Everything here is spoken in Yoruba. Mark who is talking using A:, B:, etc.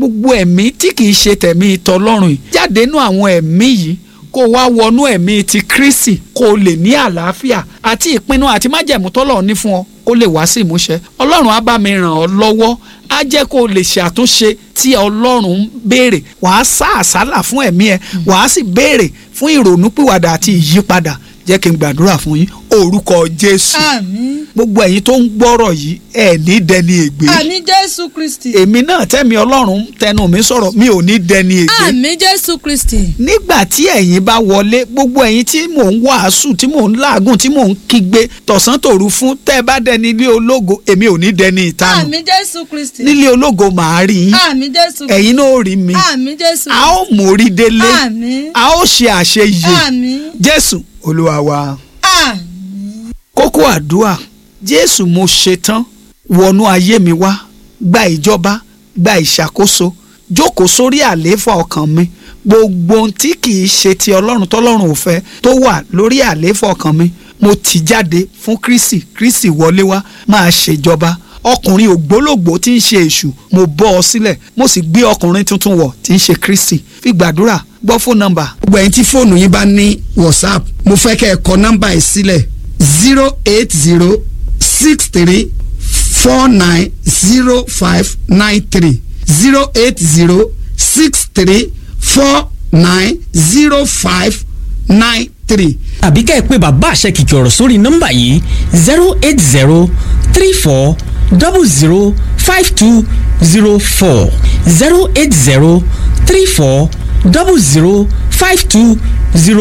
A: gbogbo ẹ̀mí tí kìí ṣe tẹ̀mí tọlọ́run yìí jáde nú àwọn ẹ̀mí yìí kó wá wọnú ẹ̀mí ti Kristi kó o lè ní àlàáfíà àti ìpinnu àti májẹ̀mú tọ́lọ́run ní fún ọ kó lè wá sí ìmúṣẹ ọlọ́run á bá mi ràn ọ́ lọ́wọ́ á jẹ́ kó o lè ṣàtúnṣe tí ọlọ́run ń béèrè wàá sá àsálà fún ẹ̀mí ẹ wàá sì béèrè fún ìrònúpìwàdà àti ìyípadà jẹ́ kí n gbàdúrà fún yín orúkọ Jésù
B: àmín
A: gbogbo ẹ̀yin tó ń gbọ́rọ̀ yìí ẹ̀ ní dẹni ègbé
B: àmín jésù kristi
A: èmi náà tẹ́mi ọlọ́run tẹnu mi sọ̀rọ̀ mi ò ní dẹni ègbé
B: àmín jésù kristi
A: nígbà tí ẹ̀yin bá wọlé gbogbo ẹ̀yin tí mò ń wàásù tí mò ń làágùn tí mò ń kígbe tọ̀sán tòru fún tẹ́ ẹ bá dẹni ilé ológo èmi ò ní dẹni ìtanù
B: àmín jésù kristi
A: nílé ológo màá rí yín
B: àmín jésù
A: ẹ̀yin náà ó rí mi
B: àmín jésù
A: a ó mórí délé
B: àmín
A: a ó ṣe àṣeyè
B: àmín
A: Jésù Olúwa wa
B: àmín
A: kókó àdúrà Jésù mo ṣetán wọnú ayé mi wá gba ìjọba gba ìṣàkóso jókòó sórí àlééfà ọkàn mi gbogbo ohun tí kì í ṣe ti ọlọ́run tọ́lọ́run ò fẹ́ tó wà lórí àlééfà ọkàn mi mo ti jáde fún Kristi Kristi wọlé wá máa ṣèjọba ọkùnrin ògbólógbòó tí ń ṣe èṣù mo bọ́ ọ sílẹ̀ mo sì gbé ọkùnrin tuntun wọ̀ tí ń ṣe Kristi fi gbàdúrà gbọ́ fóònù nọ́mbà
C: gbogbo ẹ̀yin tí fóònù yín bá ní whatsapp mo fẹ́ kẹ́ ẹ kọ nọ́mbà yìí sílẹ̀ zero eight zero six three four nine zero five nine three zero eight zero six three four nine zero five nine three.
D: àbí ká ẹ pé bàbá àṣẹ kìkì ọ̀rọ̀ sórí nọ́mbà yìí zero eight zero three four double zero five two zero four zero eight zero three four double zero five two zero